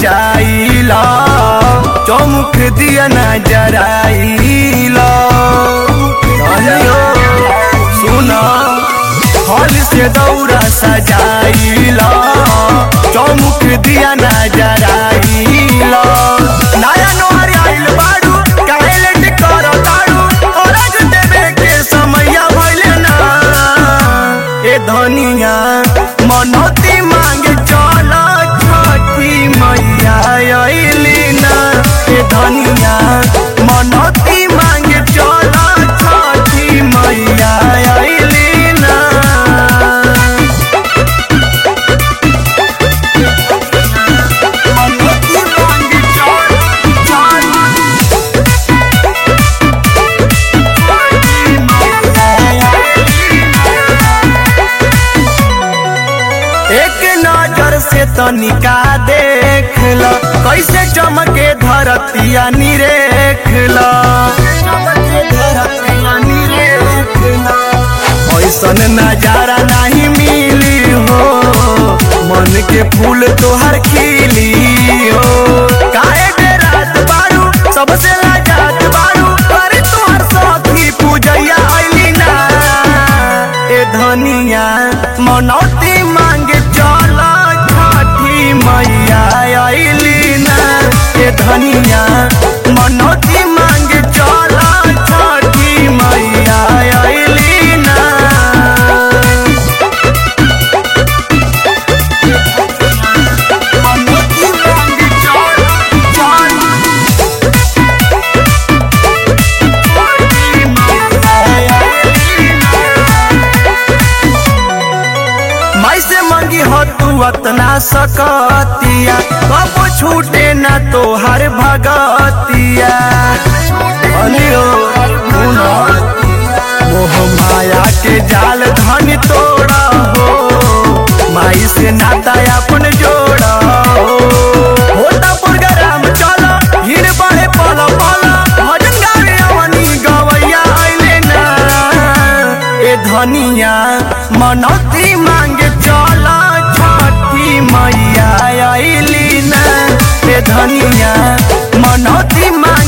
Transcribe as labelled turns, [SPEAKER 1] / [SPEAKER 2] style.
[SPEAKER 1] सजाइला चौमुख दिया न जराइला धनियो सुना हल से दौरा सजाइला चौमुख दिया न जराइला नया नोहर आइल बाड़ू काहे लेट करो ताड़ू औरज देवे के समैया भइले ना ए धनिया मनोती मांगे चल छठी मैया अइली ना ए धनिया मनोती मांगे चल छठी मैया अइली ना मनोती मांगे चल चल एक नजर से तनिका देख ल कैसे चमके धरतिया निरेख ल ऐसन नजारा नहीं मिली हो मन के फूल तोहर खिली हो काहे बेरात बारू सबसे लाजात बारू अरे तोहर साथी पूजैया आइली ना ए धनिया मनौती मांगे चल छठी मैया आइली ना ए धनिया मनौती मांगे चल छठी मैया आइली ना मनौती मांगे चल चल छठी मैया आइली माई से मंगी हो तू अतना सकतिया कब छूटे ना तोहर भगतिया अनियो सुनो मोह माया के जाल धन तोड़ा हो माई से नाता अपन जोड़ा हो होता प्रोग्राम चल भीड़ बढ़े पल पल भजन गावे अवनी गवैया आइले ना ए धनिया मनौती मांगे चल छठी मैया आइली ना ए धनिया मनौती मांगे